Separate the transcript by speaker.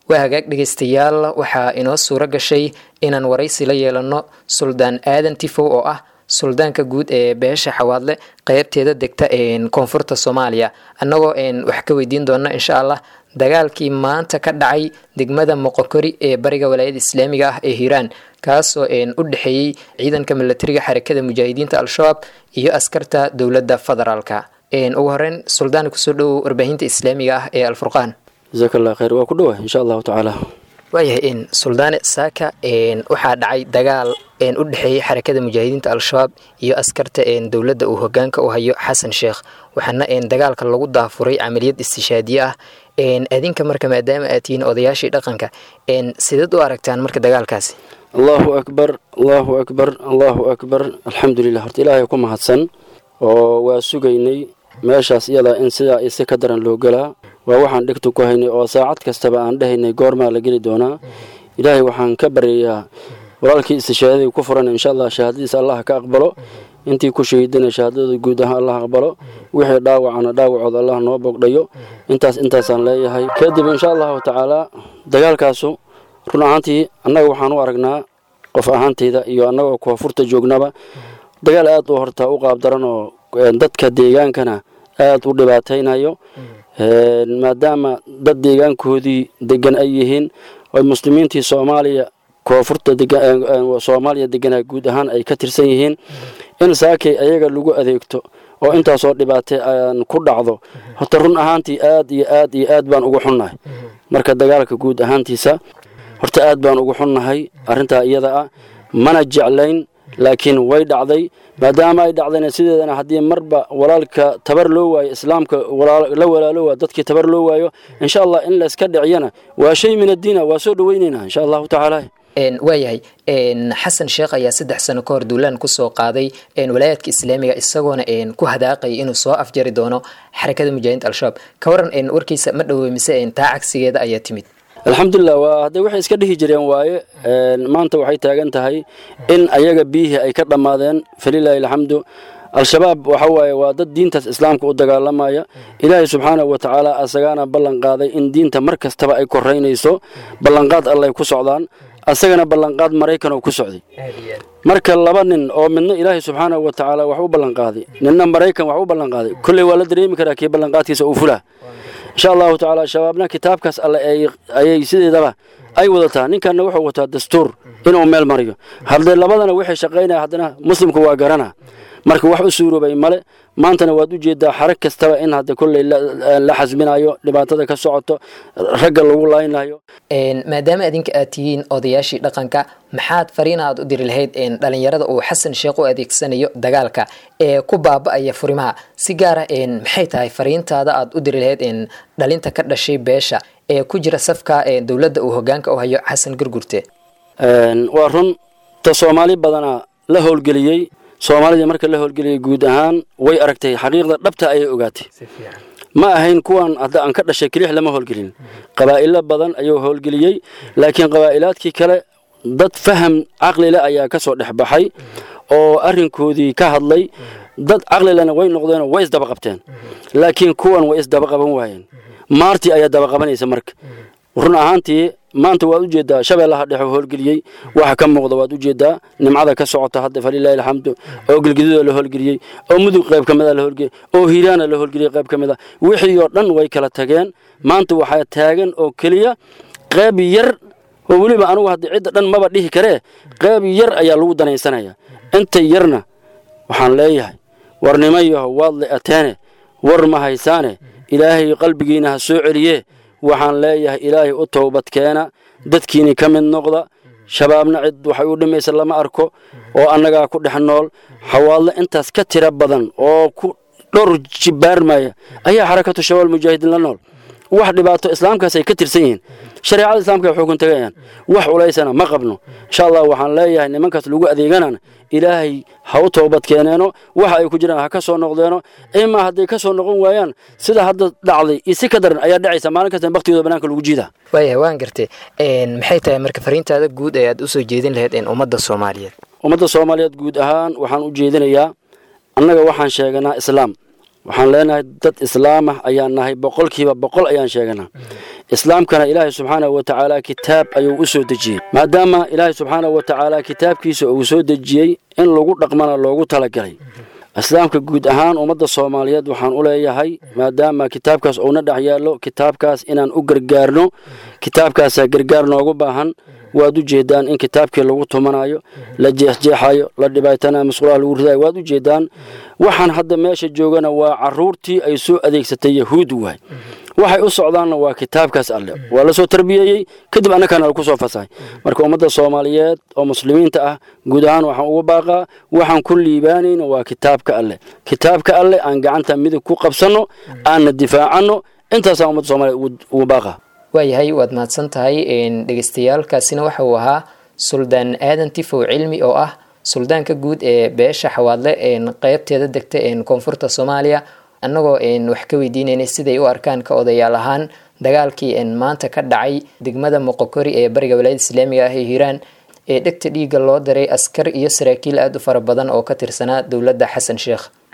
Speaker 1: waa hagaag dhegaystayaal waxaa inoo suuro gashay inaan waraysi la yeelano suldaan aadan tifow oo ah suldaanka guud ee beesha xawaadle qeybteeda degta koonfurta soomaaliya annagoo wax ka weydiin doona insha allah dagaalkii maanta ka dhacay degmada moqokori ee bariga walaayada islaamiga ah ee hiiraan kaasoo u dhexeeyey ciidanka milatariga xarakada mujaahidiinta al-shabaab iyo askarta dowladda federaalka ugu horeyn suldaan kusoo dhowow warbaahinta islaamiga ah ee alfurqaan
Speaker 2: jasaak allah khayr waa ku dhowa insha allahu tacaala
Speaker 1: waayahay suldaane saaka waxaa dhacay dagaal u dhexeeyey xarakada mujaahidiinta al-shabaab iyo askarta dowladda uu hogaanka u hayo xasan sheekh waxaana dagaalka lagu daafuray camaliyad istishaadiye ah adinka marka maadaama aad tihiin odayaashii dhaqanka sideed u aragtaan marka dagaalkaasi
Speaker 2: allahu akbar allahu akbar allahu akbar alxamdulilah horta ilaahay ku mahadsan oo waa sugaynay meeshaas iyadaa in sidaa isi ka daran loo gelaa waa waxaan dhegta ku haynay oo saacad kastaba aan dhehaynay goormaa la geli doonaa ilaahay waxaan ka baryayaa walaalkii istishaadadii ku furan insha allah shahaadadiisa allah ka aqbalo intii ku shahiidana shahaadadooda guud ahaan allah aqbalo wixii dhaawacana dhaawacooda allah noo bogdhayo intaas intaasaan leeyahay kadib insha allahu tacaalaa dagaalkaasu run ahaantii annaga waxaan u aragnaa qof ahaantayda iyo annagoo koonfurta joognaba dagaal aad u horta u qaabdaran oo dadka deegaankana aad u dhibaataynayo maadaama dad deegaankoodii degan ay yihiin oy muslimiintii soomaaliya koonfurta soomaaliya deganaa guud ahaan ay ka tirsan yihiin in saakay ayaga lagu adeegto oo intaasoo dhibaatay aan ku dhacdo horta run ahaantii aad iyo aad iyo aad baan ugu xunnahay marka dagaalka guud ahaantiisa horta aad baan ugu xunnahay arrintaa iyada ah mana jeclayn laakiin way dhacday maadaama ay dhacdayna sideedana haddii marba walaalka tabar loo waayo islaamka la walaalo waa dadkii tabar loo waayo insha allah in layska dhiciyana waa shay min addiina waa soo dhoweynaynaa insha allahu tacaala
Speaker 1: waayahay xasan sheekh ayaa saddex sano ka hor duulaan kusoo qaaday walaayaadka islaamiga isagoona ku hadaaqaya inuu soo afjari doono xarakada mujaahidiinta al-shabaab ka waran warkiisa ma dhowey mise taa cagsigeeda ayaa timid
Speaker 2: alxamdulilah waa hadday waxay iska dhihi jireen waaye maanta waxay taagan tahay in ayaga biyihii ay ka dhammaadeen falilaahi alxamdu al-shabaab waxa waaye waa dad diintaas islaamka u dagaalamaya ilaahay subxaanahu wa tacaala asagaana ballan qaaday in diinta mar kastaba ay koraynayso ballanqaad allay ku socdaan asagana ballanqaad maraykan oo ku socday marka laba nin oo midna ilaahay subxaanahu wa tacaala wax u ballanqaaday ninna maraykan wax u ballanqaaday kolley waa la dareemi karaa kii ballanqaadkiisa uu fulaa insha allahu tacaala shabaabna kitaabkaas alle ayay sideedaba ay wadataa ninkanna wuxuu wataa dastuur inuu meel mariyo haddee labadana waxay shaqaynaya haddana muslimku waa garana marka wax u suuroobay male maantana waad u jeedaa xarag kastaba in hadda kolley la xasminayo dhibaatada ka socoto ragga lagu laynayo
Speaker 1: maadaama adinka aad tihiin odayaashii dhaqanka maxaad fariina aad u diri lahayd dhalinyarada uu xasan sheekh u adeegsanayo dagaalka ee ku baaba-aya furimaha si gaara maxay tahay fariintaada aad u diri lahayd dhalinta ka dhashay beesha ee ku jira safka dowladda uu hogaanka u hayo xasan gurgurte
Speaker 2: waa run ta soomaali badana la howlgeliyey soomaalidii marka la howlgeliyey guud ahaan way aragtay xaqiiqda dhabta ayay ogaatay ma ahayn kuwan hadda aan ka dhashay kelix lama howlgelin qabaa'ilo badan ayuu howlgeliyey laakiin qabaa'ilaadkii kale dad faham caqlile ayaa ka soo dhex baxay oo arrinkoodii ka hadlay dad caqlilena way noqdeenoo way isdaba qabteen laakiin kuwan way isdaba qaban waayeen maartii ayaa daba qabanaysa marka run ahaantii maanta waad ujeedaa shabeellaha dhexe howlgeliyey waxa ka muuqda waad ujeedaa nimcada ka socota hadda falilaahi alxamdu oo gelgidida la howlgeliyey oo mudug qayb ka mida la howlgeliyey oo hiiraana la howlgeliyey qayb ka mid a wixii oo dhan way kala tageen maanta waxaa taagan oo keliya qayb yar oo weliba anugu hadda cidda dhan maba dhihi karee qayb yar ayaa lagu danaysanaya inta yarna waxaan leeyahay war nimayaho waad le ateene war ma haysaane ilaahay qalbigiina ha soo celiye waxaan leeyahay ilaahay u towbadkeena dadkiini ka mid noqda shabaabna cid waxay u dhimaysa lama arko oo annagaa ku dhex nool xawaadle intaas ka tira badan oo ku dhowr jibaarmaya ayaa xarakatu shabaab mujaahidiin la nool wax dhibaato islaamkaas ay ka tirsan yihiin shareecada islaamka ay xukun tagayaan wax culaysana ma qabno insha allah waxaan leeyahay nimankaas lagu adeeganana ilaahay ha u toobad keeneeno waxa ay ku jiraan ha ka soo noqdeeno imaa hadday ka soo noqon waayaan sida hadda dhacday iyo si ka daran ayaa dhacaysa maalin kasta baktigooda banaanka lagu jiida
Speaker 1: waayahay waan gartay maxay tahay marka fariintaada guud ee aad usoo jeedin lahayd ummadda soomaaliyeed
Speaker 2: ummadda soomaaliyeed guud ahaan waxaan u jeedinayaa annaga waxaan sheeganaa islaam waxaan leenahay dad islaamah ayaan nahay boqolkiiba boqol ayaan sheeganaa islaamkana ilaahay subxaanahu wa tacaala kitaab ayuu u soo dejiyey maadaama ilaahay subxaanahu wa tacaala kitaabkiisa uu soo dejiyey in lagu dhaqmana loogu talagalay islaamka guud ahaan ummadda soomaaliyeed waxaan u leeyahay maadaama kitaabkaas uuna dhex yaallo kitaabkaas inaan u gargaarno kitaabkaasaa gargaar noogu baahan waad u jeedaan in kitaabkii lagu tumanayo la jeexjeexayo la dhibaatanayo masquulaha lagu ridayo waad u jeedaan waxaan hadda meesha joogana waa caruurtii ay soo adeegsatay yahuud waay waxay u socdaanna waa kitaabkaas alle waa la soo tarbiyeeyey kadib annakaana laku soo fasahay marka ummadda soomaaliyeed oo muslimiinta ah guud ahaan waxaan ugu baaqaa waxaan ku liibaanayna waa kitaabka alleh kitaabka alleh aan gacanta midig ku qabsanno aanna difaacanno intaasaan ummadda soomaliyeed ugu baaqaa
Speaker 1: waayahay waad mahadsan tahay dhegeystayaalkaasina waxa uu ahaa suldaan aadan tifow cilmi oo ah suldaanka guud ee beesha xawaadle qeybteeda degta koonfurta soomaaliya annagoo wax ka weydiinaynay siday u arkaan ka odayaal ahaan dagaalkii maanta ka dhacay degmada moqokori ee bariga walaayada islaamiga ah ee hiiraan ee dhegta dhiigga loo daray askar iyo saraakiil aada u fara badan oo ka tirsanaa dowladda xasan sheekh